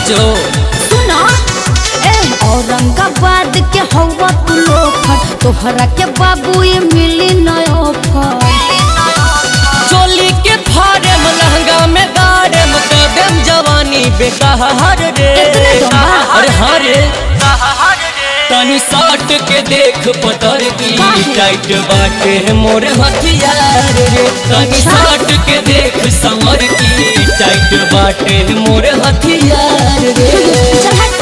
साचो सुना ए औरंगाबाद के हवा तू लोफर तोहरा के बाबू ये मिली नया ऑफर चोली के फाड़े में लहंगा में गाड़े में कदम जवानी बेकार रे इतने दम बा? अरे हाँ रे तनी साट के देख पतर की काहे? टाइट बाटे मोर हथियार रे तनी अच्छा। साट के देख समर की टाइट बाटे मोर हथियार रे चल हट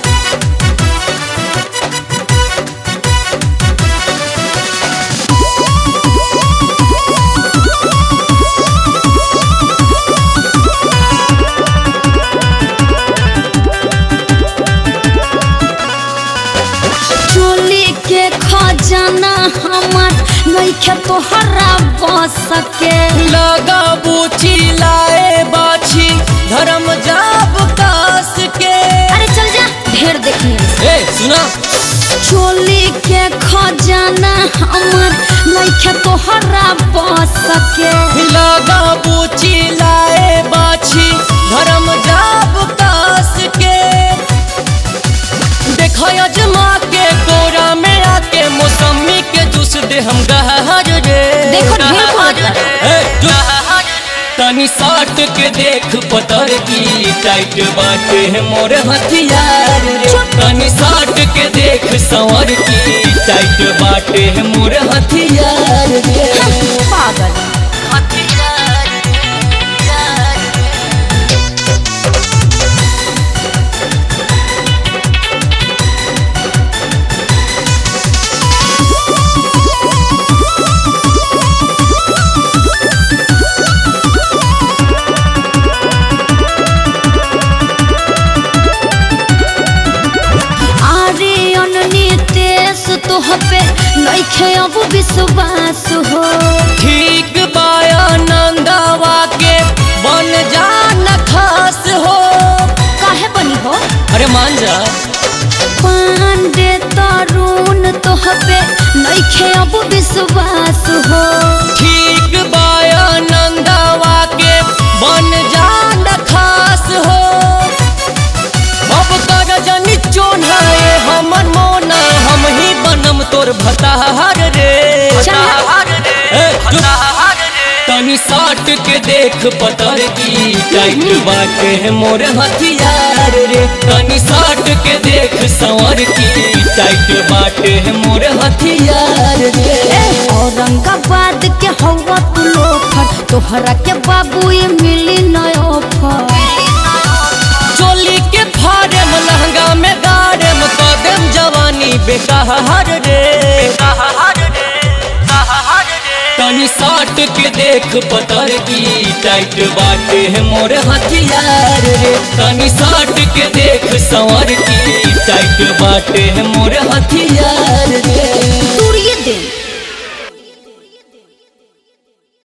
चोली के खजाना हमार नइखे तोहरा बस सके लगा बूची लाए बाछी धर्म जाब कास के अरे चल जा ढेर देखने ए सुना चोली के खजाना हमार नइखे तोहरा बस सके लगा बूची लाए बाछी धर्म जाब कास के देखो अजमा के कोरा में आके मौसमी के जूस दे हम गहर रे देखो ढेर बोलत बा। ए, चुप। तनी साट के देख पतर की टाइट बाटे है मोर हथियार रे तनी साट के देख संवर की टाइट बाटे है मोर हथियार रे पागल हथियार रे, यार रे। अरे अननी तेस तोह पे नइखे अब विश्वास हो ठीक बाया नंदावा के बन जान खास हो काहे बनी हो अरे मान जा पांडे तरुण तोह पे नइखे अब विश्वास हो ठीक बाया नंदावा के बन जान खास हो अब कर जनी चोनाए हमर मोना हम ही बनम तोर भताहार रे चल। ए, चुप। तनी साट के देख पतर की टाइट बाटे है मोर हथियार रे तनी साट के देख संवर की टाइट बाटे है मोर हथियार रे ए औरंगाबाद के हवा तू लोफर तोहरा के बाबू ये मिली नया ऑफर चोली के फाड़े में लहंगा में गाड़े में कदम जवानी बेकार रे तनी साट के देख पतर की टाइट बाटे है मोर हथियार रे तनी साट के देख संवर की टाइट बाटे है मोर हथियार रे तूड़िए दे